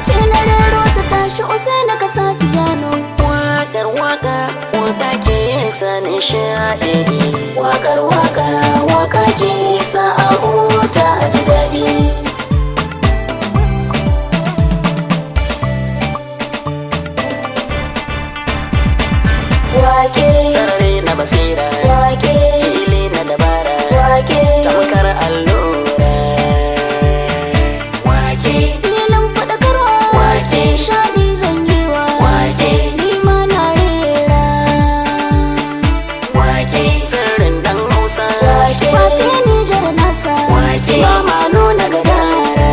ce na rero ta tashi usaina ka sa piano Waƙar waƙa waka ke sa nishaɗi Wakar waka waka ke sa a huta a ji daɗi Wake Sarari na basira wake Fili na dabara wake Tamkar allura Wake Filin faɗakarwa Wake. Nishaɗi zan yi wa Wake. Ni ma na rera Wake Sirrin dan Hausa Wake Fati Nijar nasa Wake. Ba ma nuna gadara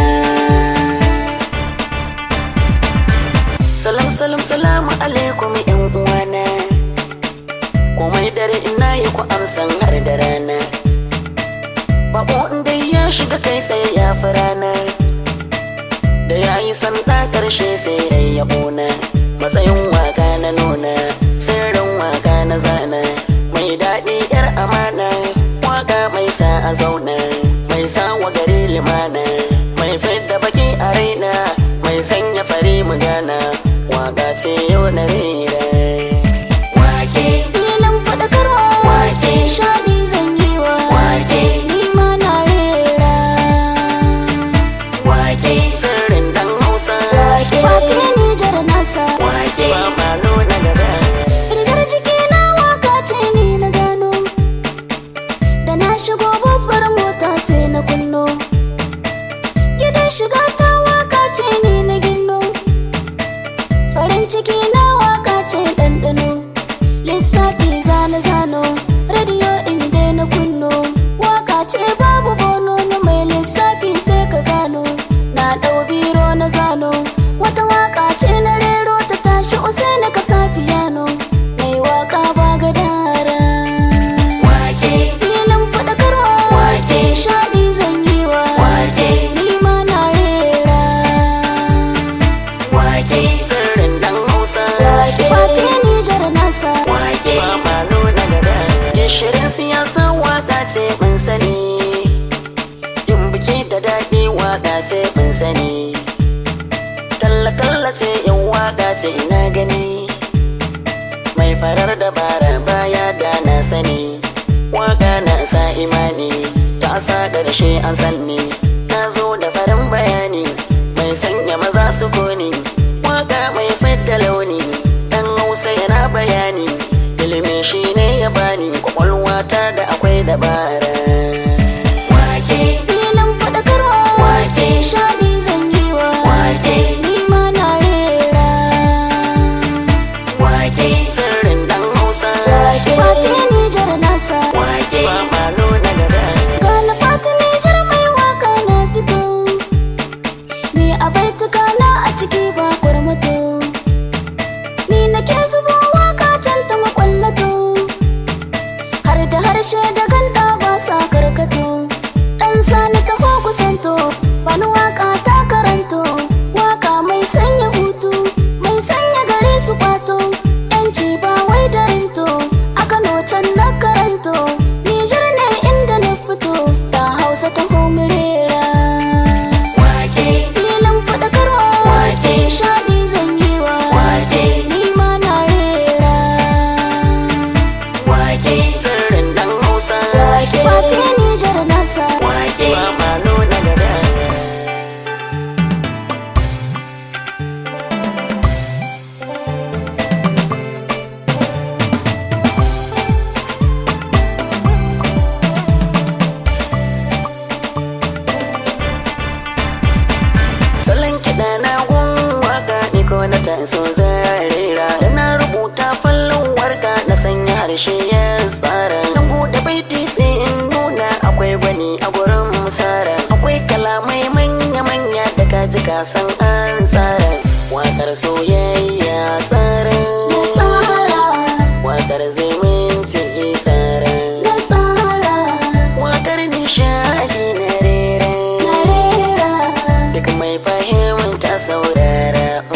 Salam salam salamu alaikum yan uwana Komai dare ina yi ku amsan har da rana Bako inda ya shiga kai tsaye ya fi rana Da ya yi santa karshe sai dai ya ƙona Matsayin waka na nuna Sirrin waka na zana Mai daɗi yar amana Waka mai sa a zauna Mai sa wa gari limana Mai fidda baki a raina Mai sanya fari mu gana Waka ce yau na rera Wake Filin faɗakarwa Wake. Nishaɗi zan yi wa Wake. Ni ma na rera Wake sirrin dan Hausa Fati Nijar nasa Wake ba ma nuna gada Rigar jiki na waka ce ni na gano Da na shigo babbar mota sai na kunno Gidan shiga ta waka ce ni na ginno Farin ciki na waka ce ɗanɗano Lissafi zane zano Radio inda na kunno Waka ce babu bono na mai lissafi sai ka gano Na ɗau biro na zano Wata waka ce na rero ta tashi usai na kasa piano Mai waka ba gadara Wake Filin faɗakarwa Wake. Shaɗi zan yi wa Wake. Ni ma na rera Wake sirrin dan Hausa Fati Nijar nasa Wake ba ma nuna gada Gishirin siyasa waka ce mun sani Yin biki da daɗi waka ce mun sani Talla-talla ce yin waka ce ina gani Mai farar dabara baya da na sani Waka na sa imani Ta sa ƙarshe an sanni Na zo da farin bayani Mai sanya maza su koni Waka mai fidda launi Dan Hausa yana bayani Ilimi shi ne ya bani Kwakwalwa ta da akwai dabara Wake Filin faɗakarwa Wake. Shaɗi zan yi wa Wake. Ni ma na rera Wake sirrin dan Hausa Fati Nijar nasa Wake ba ma nuna gada Ga na Fati Nijar mai waka na fito Ni a baituka na a ciki ba kwarmato Ni nake zubo waka can ta makwallato Har da harshe da ganda ba sa karkato Dan sani ta kusanto Bani waka ta karanto Waka mai sanya hutu Mai sanya gari su kwato Yanci ba wai da rinto A Kano can na karanto Nijar ne inda na fito Da Hausa ta homirera Wake Filin faɗakarwa Wake. Shaɗi zan yi wa Wake. Ni ma na rera Wake sirrin dan Hausa Fati Nijar nasa Wake ba ma nuna gada Salon kiɗa na gun waka ni ko na taso zarera Ina rubuta fallon warka na sanya harshe ya tsara Na buɗe baiti sai in nuna akwai gwani a gurin musara Akwai kalamai manya-manya da kaji kasan an tsara Wakar soyayya tsara Nasara Wakar zumunci tsara Na tsara Wakar nishadi na rera Na rera Duk mai fahimta saurara